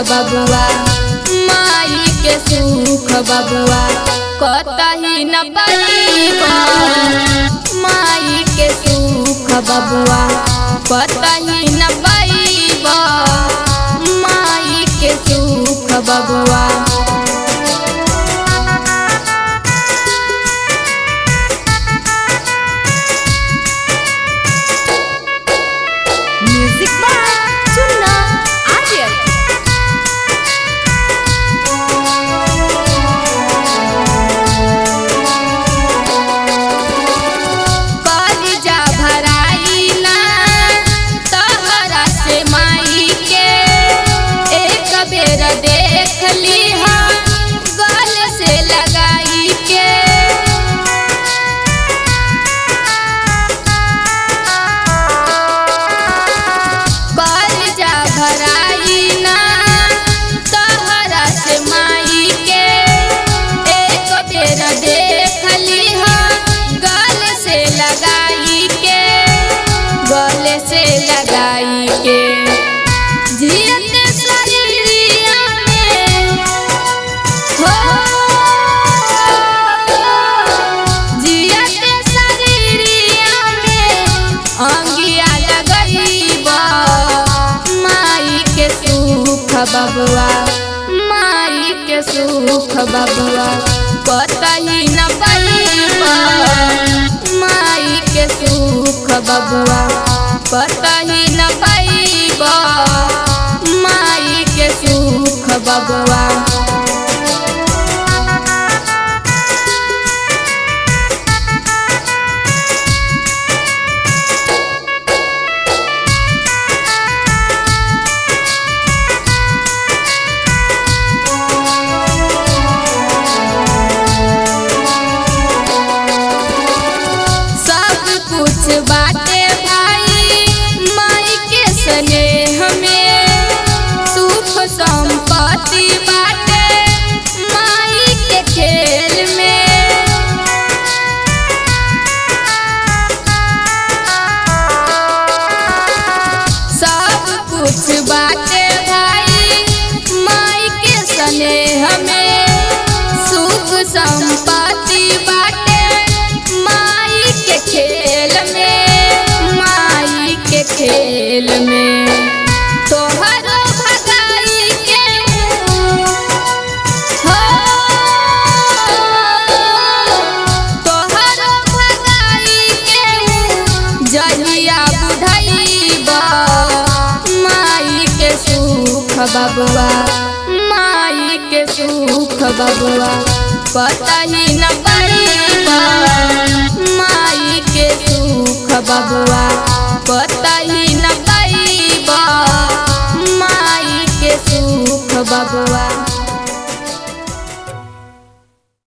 बबुआ माई के सुख बबुआ कतही न पाइबा माई के सुख बबुआ कतही न पाइबा माई के सुख बबुआ म्यूजिक बाय चुन्ना आर्यन कलिजा भराई ना तहरा से माई के एक बेर देख लीहा गल से लगाई के कलिजा भराई ना तहरा से माई के एक बेर देख लीहा गल से लगाई के गल से लगाई के जियत शरीरिया में हो जियत शरीरिया में अंगिया लगईबा माई के सुख बबुआ माई के सुख बबुआ कतही न पाइबा माई के सुख बबुआ कतही न पाइबा माई के सुख बबुआ सब कुछ बाटे भाई माई के स्नेह में सुख संपत्ति बाटे माई के खेल में सब कुछ बाटे भाई माई के स्नेह में सुख संपत्ति बाटे माई के खेल में माई के खेल में तोहरो भगाई के हो तोहरो भगाई के जहिया बुझाइबा माई के सुख बबुआ माई के सुख बबुआ कतही न पाइबा माई के सुख बबुआ कतही न पाइबा माई के सुख बबुआ